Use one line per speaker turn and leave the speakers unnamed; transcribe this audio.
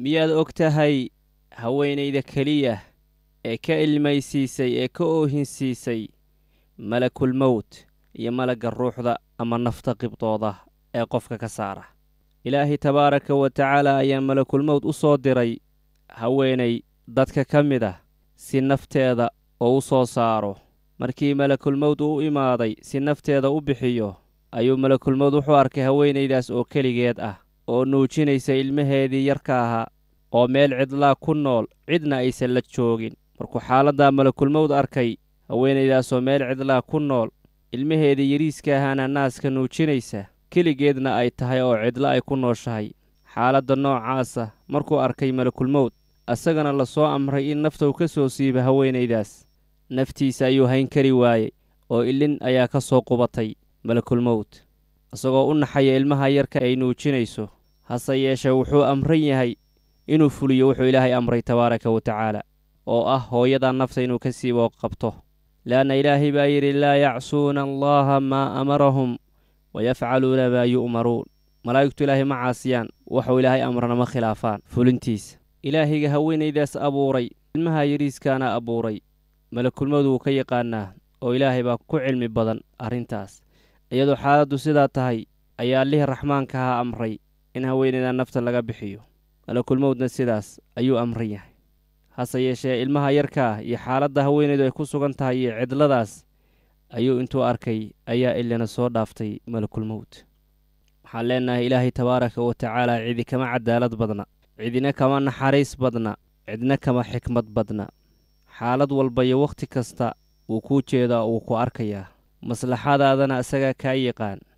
miyaad og tahay haweenayda keliya ee ka ilmaysiisay ee ka oohinsiisay malakul mowt iyo malagga ruuxda ama nafta qibdooda ee qofka ka saara ilaahay tabaaraka wa tacaala ayaa malakulmowt u soo diray haweenay dadka ka mid ah si nafteeda oo u soo saaro markii malakulmowt uu u imaaday si nafteeda u bixiyo ayuu malakulmowt wuxuu arkay haweenaydaas oo keligeed ah oo nuujinaysa ilmaheedii yarka ahaa oo meel cidlaa ku nool cidna aysan la joogin markuu xaaladdaa malakulmowt arkay haweenaydaasoo meel cidlaa ku nool ilmaheedii yariiska ahaana naaska nuujinaysa keligeedna ay tahay oo cidlo ay ku nooshahay xaaladda noocaasa markuu arkay malakulmowt asagana la soo amray in naftou ka soo siiba haweenaydaas naftiisa ayuu hayn kari waayey oo ilin ayaa ka soo qubatay malakulmowt isagoo u naxaya ilmaha yarka ay nuujinayso hase yeeshee wuxuu amran yahay inuu fuliyo wuxuu ilaahay amray tabaaraka wa tacaala oo ah hooyadaa nafta inuu ka siibo qabto leanna ilaahay baa yidhi laa yacsuuna allaha maa amarahum wayafcaluuna maa yu'maruun malaa'igtu ilaahay ma caasiyaan waxuu ilaahay amrana ma khilaafaan fulintiisa ilaahayga haweenaydaas abuuray ilmaha yariiskaana abuuray malakulmadu wuu ka yaqaanaa oo ilaahay baa ku cilmi badan arrintaas iyadoo xaaladdu sidaa tahay ayaa allihii raxmaanka ahaa amray in haweenaydaa nafta laga bixiyo malakulmowdna sidaas ayuu amran yahay hase yeeshee ilmaha yarkaa iyo xaaladda haweenaydu ay ku sugan tahay iyo cidladaas ayuu intuu arkay ayaa ilina soo dhaaftay malakulmowt waxaan leennahay ilaahay tabaaraka wa tacaala cidi kama cadaalad badna cidina kama naxariis badna cidna kama xikmad badna xaalad walba iyo wakhti kasta wuu kuu jeedaa wuu ku arkayaa maslaxadaadana isagaa kaa yaqaan